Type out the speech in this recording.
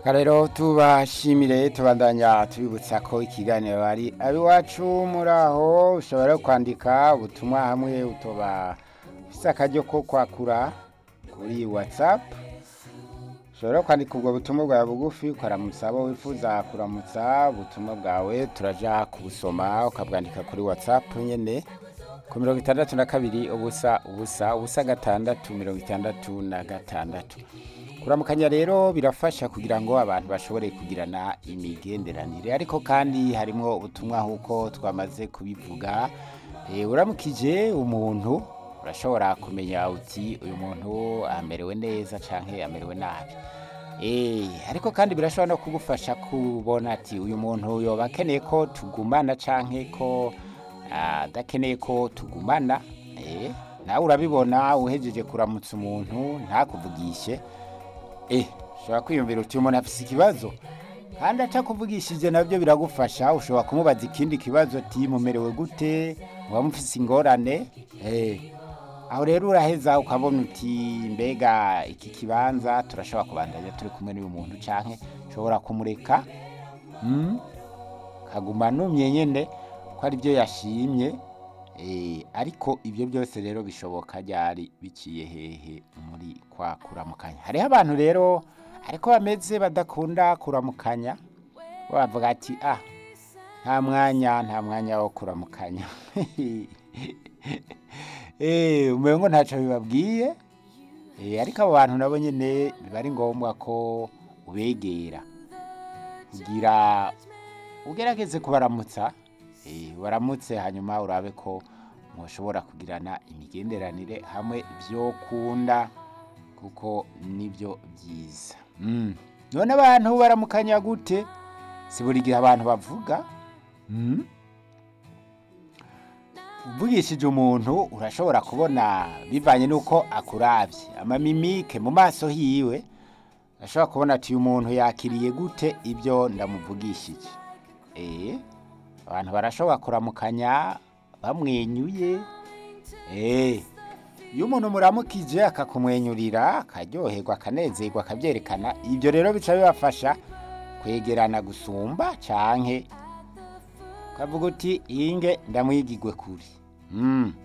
rero tubashimire tubandanya tubibutsa ko ikiganiro ari abiwacu muri aho ushobora kwandika ubutumwa hamwe utoba ufise akaryo ko kwakura kuri watsapu ushobora kwandika ubwo butumwa bwawe bugufi ukaramutsa abo wifuza kuramutsa ubutumwa bwawe turaja kubusoma ukabwandika kuri watsapu nyene ku mirongo itandatu na kabiri ubusa ubusa ubusa gatandatu mirongo itandatu na gatandatu kuramukanya rero birafasha kugira ngo abantu bashobore kugirana imigenderanire ariko kandi harimwo ubutumwa nk'uko twamaze kubivuga Eh, uramukije umuntu urashobora kumenya uti uyu muntu amerewe neza canke amerewe nabi Eh, ariko kandi birashobora no kugufasha kubona ati uyu muntu yoba akeneye ko tugumana canke ko adakeneye ko tugumana Eh, nawe urabibona uhejeje kuramutsa umuntu ntakuvugishe eh ushobora kwiyumvira uti umuntu afise ikibazo kandi atakuvugishije nabyo biragufasha ushobora kumubaza ikindi kibazo ati mumerewe gute muba mufise ingorane eh aho rero uraheza ukabona uti mbega iki kibanza turashobora kubandanya turi kumwe n'uyu muntu canke ushobora kumureka mm? kaguma numye nyene ko ari byo yashimye Eh, ariko ibyo byose rero bishoboka ryari biciye hehe muri kwa kuramukanya hariho abantu rero ariko bameze badakunda kuramukanya bavuga ati ah nta mwanya nta mwanya wo kuramukanya eh umengo ntaco bibabwiye eh ariko abo bantu nabo nyene biba ari ngombwa ko ubegera kugira ugerageze kubaramutsa eh waramutse hanyuma urabe ko mushobora kugirana imigenderanire hamwe vyokunda kuko nibyo byiza mm. none abantu baramukanya gute si buri gihe abantu bavuga mm? uvugishije umuntu urashobora kubona bivanye n'uko akuravye amamimike mu maso hiwe urashobora kubona ati uyu muntu yakiriye gute ibyo ndamuvugishije eh abantu barashobora kuramukanya bamwenyuye eh iyo umuntu muramukije akakumwenyurira akaryoherwa akanezerwa akabyerekana ibyo rero bica bibafasha kwegerana gusumba canke ukavuga uti inge ndamwigigwe kuri mm.